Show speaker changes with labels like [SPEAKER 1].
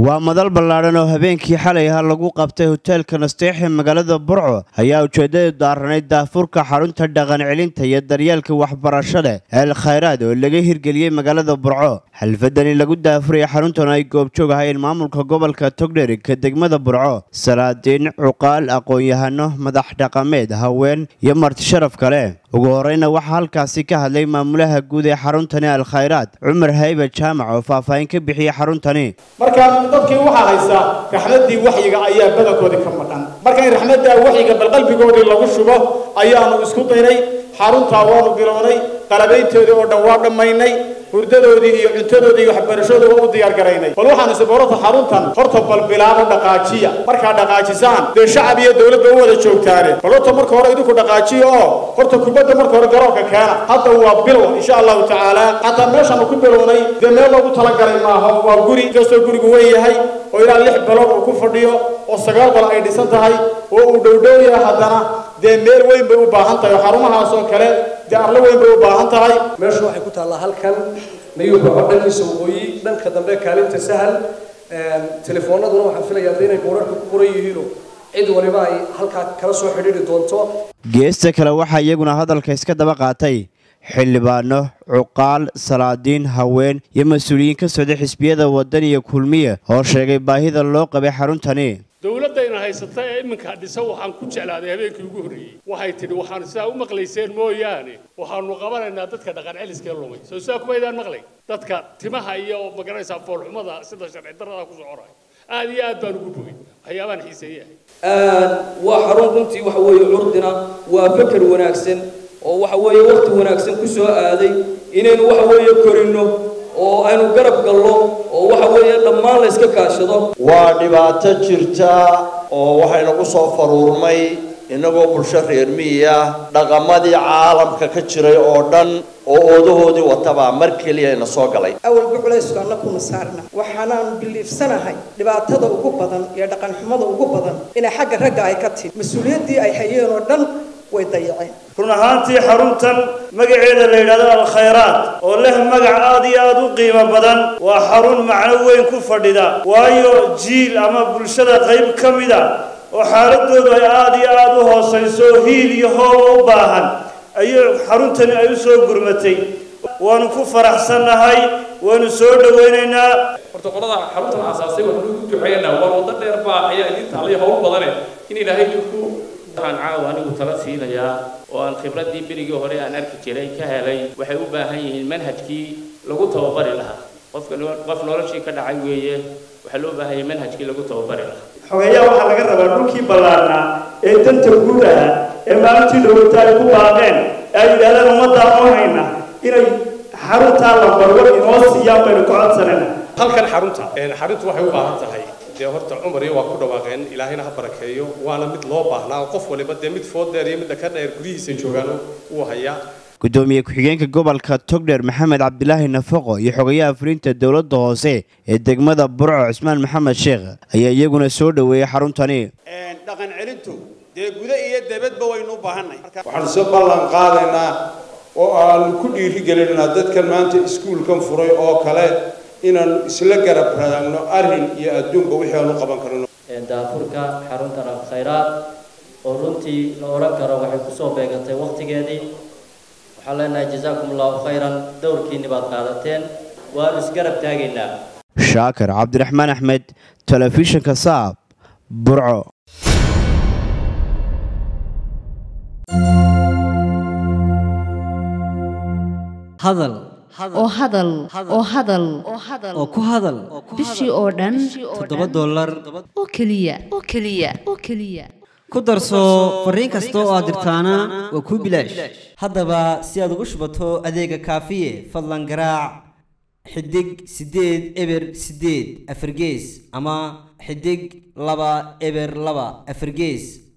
[SPEAKER 1] waa madal ballaadhan oo habeenkii xalay ahaa lagu qabtay hoteelka nasteex ee magaalada burco ayaa ujeeddadu daaranayd daafurka xarunta dhaqan celinta iyo daryeelka waxbarashada el khayraad oo laga hirgeliyey magaalada burco xalfadani lagu daafuraya xaruntan ay goobjoog ahayn maamulka gobolka togdherig degmada burco salaadiin cuqaal aqoon-yahano madax dhaqameed haween iyo marti sharaf kale ugu horeyna waxaa halkaasi ka hadlay maamulaha guud ee xaruntani al khayraad cumar haybe jaamac oo faahfaahin ka bixiyey xaruntani
[SPEAKER 2] marka dadkii waxaa haysa raxmaddii waxyiga ayaa badankoodii ka maqan marka in raxmaddaa waxyiga bal qalbigoodii lagu shubo ayaanu isku daynay xaruntaa waanu bilownay qalabayntoodii oo dhan waa dhammaynay hurdadoodii iyo cuntadoodii iyo waxbarashadoodii waa u diyaar garaynay bal waxaan isiborota xaruntan horta bal bilaabo dhaqaajiya markaa dhaqaajisaan dee shacab iyo dowladba u wada joogtaane bal horta marka hore idinku dhaqaajiya oo horta kubadda marka hore garoonka keena hadda waa bilow insha allahu tacaala xataa meeshaanu ku bilownay dee meel loogu talagalay maaha waa guri inkastoo gurigu weyn yahay oo ilaa lix bilood uu ku fadhiyo oo sagaal bal ay dhisan tahay oo uu dhowdhow yahay haddana dee meel weyn bay u baahan tahay oo xarumahaas oo kale dee arlo weyn bay u baahan tahay
[SPEAKER 3] meeshu waxay ku taallaa halkan nayuu baxo dhankiisa waqooyi dhanka dambe kaalinta sahal telefoonaduna waxaan filayaa de inay boorarka ku qoran yihiino cid waliba ay halkaa kala soo xidhiiri doonto
[SPEAKER 1] geesta kale waxaa iyaguna hadalka iska daba qaatay xildhibaano cuqaal salaadiin haween iyo mas-uuliyiin ka socday xisbiyada waddan iyo kulmiya oo sheegay baahida loo qabay xaruntani
[SPEAKER 4] dowladdayna haysata ee iminka dhisa waxaan ku jeclaaday habeenkii ugu horreeyey waxay tidhi waxaan sidaa u maqlayseen mooyaane waxaanu qabanaynaa dadka dhaqan celiskee lumay soo sidaa kumaydaan maqlay dadka timaha iyo magaraysaa foolxumada sida sharci darrada ku soconaya aad iyo aad baan ugu bogay waxyaabaan xiiseeyahay
[SPEAKER 5] waa xarun runtii waxa weeye curdina waa feker wanaagsan oo waxa weeye waqti wanaagsan ku soo aaday inaynu waxa weeye korinno oo aynu garab gallo oo waxa weeye dhammaan la iska kaashado
[SPEAKER 6] waa dhibaato jirta oo waxaynagu soo faruurmay innagoo bulsho reer miyi ah dhaqamadii caalamka ka jiray oo dhan oo oodahoodii watabaa mar keliya ina soo galay
[SPEAKER 7] awalba culaysku anna kuma saarna waxaanaanu biliifsanahay dhibaatada ugu badan iyo dhaqanxumada ugu badan inay xagga ragga ay ka timi mas-uuliyaddii ay hayeen oo dhan way dayaceen
[SPEAKER 8] run ahaantii xaruntan magaceeda la yidhahdo alkhayraad oo leh magac aad iyo aada u qiimo badan waa xarun macno weyn ku fadhida waayo jiil ama bulshada qayb ka mid a oo xaaladoodu ay aada iyo aada u hoosayso hiil iyo hooba u baahan ayay xaruntani ay u soo gurmatay waanu ku faraxsannahay waanu soo dhowaynaynaa
[SPEAKER 9] horta qolada xaruntan aasaasay waxaanu ugu duceeynaa war waddo dheer baa ayaa idin taallay hawl badane in ilaahay idinku
[SPEAKER 10] waxaan caawa anigu tala siinayaa oo aan khibraddii berigii hore aan arki jiray ka helay waxay u baahan yihiin manhajkii lagu tababari lahaa qofka qof noloshii ka dhacay weeye waxaa loo baahan yahay manhajkii lagu tababari lahaa
[SPEAKER 8] xogeeyaa waxaa laga rabaa dhulkii ballaarnaa ee danta guud ahaa ee maalintii dhowata ay ku baaqeen ee ay yidhahdeen ummaddaa oo hayna inay xaruntaa lambarwar inoo siiyaan baynu ku codsanayna
[SPEAKER 11] halkan xarunta xaruntu waxay u baahan tahay dee horta cumar iyo waa ku dhawaaqeen ilaahayna ha barakeeyo waana mid loo baahnaa qof waliba dee mid food dheer iyo midda ka dheer guryihiisa joogaan wuu hayaa
[SPEAKER 1] gudoomiye ku-xigeenka gobolka togdheer maxamed cabdilaahi nafaqo iyo xogayaha fulinta dowladda hoose ee degmada burco cismaan maxamed sheekh ayaa iyaguna soo dhoweeyey xaruntani
[SPEAKER 2] dhaqan celintu dee guda iyo debadba waynu u baahanay
[SPEAKER 12] waxaan soo ballan qaadaynaa oo aanu ku dhiirigelinaa dadkan maanta iskuulkan furay oo kale inaanu isla garab raagno arrin iyo adduunka wixii aanu qaban karno
[SPEAKER 13] daafurka xaruntan alkhayraad oo runtii la odhan karo waxay kusoo beegantay waqtigeedii waxaan leenahay jazaakum allahu khayran dowrkiinni baad qaadateen waanu isgarab taagaynaa
[SPEAKER 1] shaakir cabdiraxmaan axmed telefishinka saab burco
[SPEAKER 14] hadal
[SPEAKER 15] oo hadal oo hadal
[SPEAKER 14] oo ku hadal
[SPEAKER 15] bishii oo dhan
[SPEAKER 14] toddoba dollar
[SPEAKER 15] oo keliya oo keliya oo keliya
[SPEAKER 14] ku darso fariin kasta oo aad dirtaana waa kuu bilaash haddaba si aad ugu shubato adeega kaafiye fadlan garaac xidig siddeed eber siddeed afargees ama xidig laba eber laba afargees